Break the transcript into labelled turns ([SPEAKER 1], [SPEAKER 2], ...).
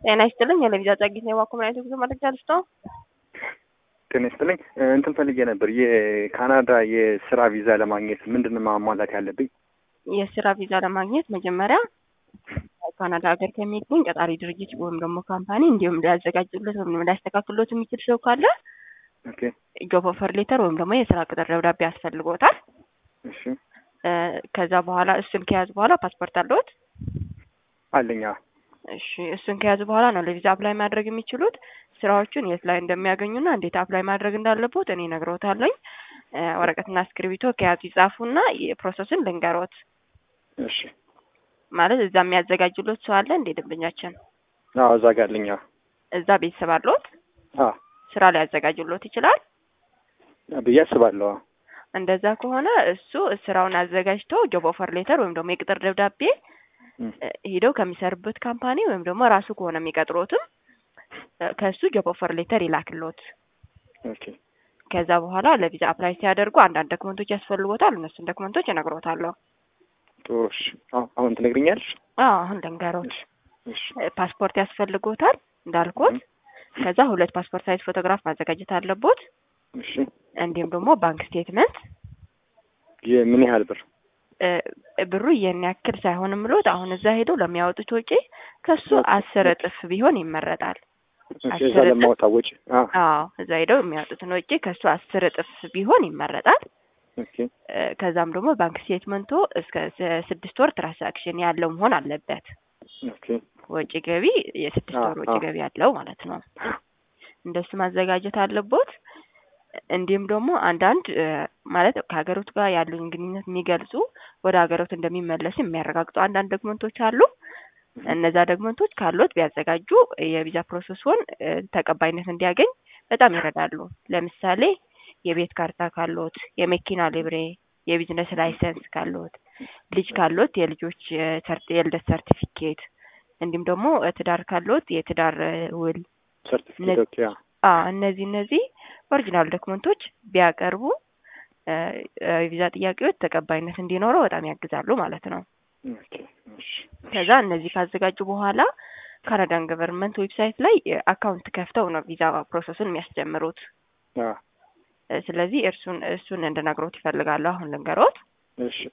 [SPEAKER 1] ጤና ይስጥልኝ። የለቪዛ ጸጊት ነው የዋኮምናይቱ ጉዞ መረጃ ልስጦ
[SPEAKER 2] ጤና ይስጥልኝ። እንትን ፈልጌ ነበር የካናዳ የስራ ቪዛ ለማግኘት ምንድን ነው ማሟላት ያለብኝ?
[SPEAKER 1] የስራ ቪዛ ለማግኘት መጀመሪያ ካናዳ ሀገር ከሚገኝ ቀጣሪ ድርጅት ወይም ደግሞ ካምፓኒ እንዲሁም ሊያዘጋጅለት ወይም ሊያስተካክሎት የሚችል ሰው ካለ
[SPEAKER 2] ኦኬ
[SPEAKER 1] ጆብ ኦፈር ሌተር ወይም ደግሞ የስራ ቅጥር ደብዳቤ ያስፈልጎታል።
[SPEAKER 2] እሺ
[SPEAKER 1] ከዛ በኋላ እሱን ከያዙ በኋላ ፓስፖርት አለዎት?
[SPEAKER 2] አለኛ
[SPEAKER 1] እሺ እሱን ከያዙ በኋላ ነው ለቪዛ አፕላይ ማድረግ የሚችሉት። ስራዎቹን የት ላይ እንደሚያገኙና እንዴት አፕላይ ማድረግ እንዳለቦት እኔ ነግሮታለኝ። ወረቀትና እስክሪብቶ ከያዙ ይጻፉና የፕሮሰስን ልንገሮት።
[SPEAKER 2] እሺ
[SPEAKER 1] ማለት እዛ የሚያዘጋጅሎት ሰው አለ እንዴ? ደንበኛችን
[SPEAKER 2] አዎ እዛ ጋር አለኛ
[SPEAKER 1] እዛ ቤተሰብ አለዎት?
[SPEAKER 2] አዎ
[SPEAKER 1] ስራ ሊያዘጋጅሎት ይችላል።
[SPEAKER 2] ብዬ አስባለሁ። አዎ
[SPEAKER 1] እንደዛ ከሆነ እሱ ስራውን አዘጋጅቶ ጆብ ኦፈር ሌተር ወይም ደግሞ የቅጥር ደብዳቤ
[SPEAKER 2] እም፣
[SPEAKER 1] ሄደው ከሚሰሩበት ካምፓኒ ወይም ደግሞ ራሱ ከሆነ የሚቀጥሮትም ከእሱ ጆብ ኦፈር ሌተር ይላክሎት።
[SPEAKER 2] ኦኬ
[SPEAKER 1] ከዛ በኋላ ለቪዛ አፕላይ ሲያደርጉ አንዳንድ ዶክመንቶች ያስፈልጎታል። እነሱን ዶክመንቶች እነግሮታለሁ።
[SPEAKER 2] ጥሩ እሺ። አዎ አሁን ትነግሪኛለሽ?
[SPEAKER 1] አዎ አሁን ልንገሮት።
[SPEAKER 2] እሺ
[SPEAKER 1] ፓስፖርት ያስፈልጎታል እንዳልኩት። ከዛ ሁለት ፓስፖርት ሳይዝ ፎቶግራፍ ማዘጋጀት አለቦት።
[SPEAKER 2] እሺ
[SPEAKER 1] እንዲሁም ደግሞ ባንክ ስቴትመንት
[SPEAKER 2] የምን ያህል ብር?
[SPEAKER 1] እ ብሩ ይህን ያክል ሳይሆን ምሎት አሁን እዛ ሄደው ለሚያወጡት ወጪ ከሱ አስር እጥፍ ቢሆን ይመረጣል።
[SPEAKER 2] እሺ እዛ
[SPEAKER 1] አስር እጥፍ?
[SPEAKER 2] ለማውጣት ወጪ? አዎ
[SPEAKER 1] አዎ እዛ ሄደው የሚያወጡትን ወጪ ከሱ አስር እጥፍ ቢሆን ይመረጣል።
[SPEAKER 2] ኦኬ
[SPEAKER 1] እ ከዛም ደግሞ ባንክ ስቴትመንቱ እስከ ስ- ስድስት ወር ትራንሳክሽን ያለው መሆን አለበት።
[SPEAKER 2] ኦኬ
[SPEAKER 1] ወጪ ገቢ የስድስት
[SPEAKER 2] አዎ፣
[SPEAKER 1] ወር ወጪ
[SPEAKER 2] አዎ።
[SPEAKER 1] ገቢ ያለው ማለት ነው። እንደሱ ማዘጋጀት አለቦት። እንዲሁም ደግሞ አንዳንድ እ ማለት ከሀገሮት ጋር ያሉን ግንኙነት የሚገልጹ ወደ ሀገሮት እንደሚመለስ የሚያረጋግጡ አንዳንድ ዶክመንቶች አሉ። እነዛ ዶክመንቶች ካሎት ቢያዘጋጁ የቪዛ ፕሮሰስዎን እ ተቀባይነት እንዲያገኝ በጣም ይረዳሉ። ለምሳሌ የቤት ካርታ ካሎት፣ የመኪና ሊብሬ፣ የቢዝነስ ላይሰንስ ካሎት፣ ልጅ ካሎት የልጆች እ ሰርት የልደት ሰርቲፊኬት እንዲሁም ደግሞ እ ትዳር ካሎት የትዳር እ ውል
[SPEAKER 2] ሰርቲፊኬት ኦኬ አዎ
[SPEAKER 1] አ እነዚህ እነዚህ ኦሪጂናል ዶክመንቶች ቢያቀርቡ እ እ የቪዛ ጥያቄዎች ተቀባይነት እንዲኖረው በጣም ያግዛሉ ማለት ነው።
[SPEAKER 2] ኦኬ እሺ
[SPEAKER 1] ከዛ እነዚህ ካዘጋጁ በኋላ ካናዳን ገቨርንመንት ዌብሳይት ላይ እ አካውንት ከፍተው ነው ቪዛ ፕሮሰሱን የሚያስጀምሩት።
[SPEAKER 2] አዎ
[SPEAKER 1] እ ስለዚህ እርሱን እሱን እንድነግሮት ይፈልጋሉ። አሁን ልንገሮት።
[SPEAKER 2] እሺ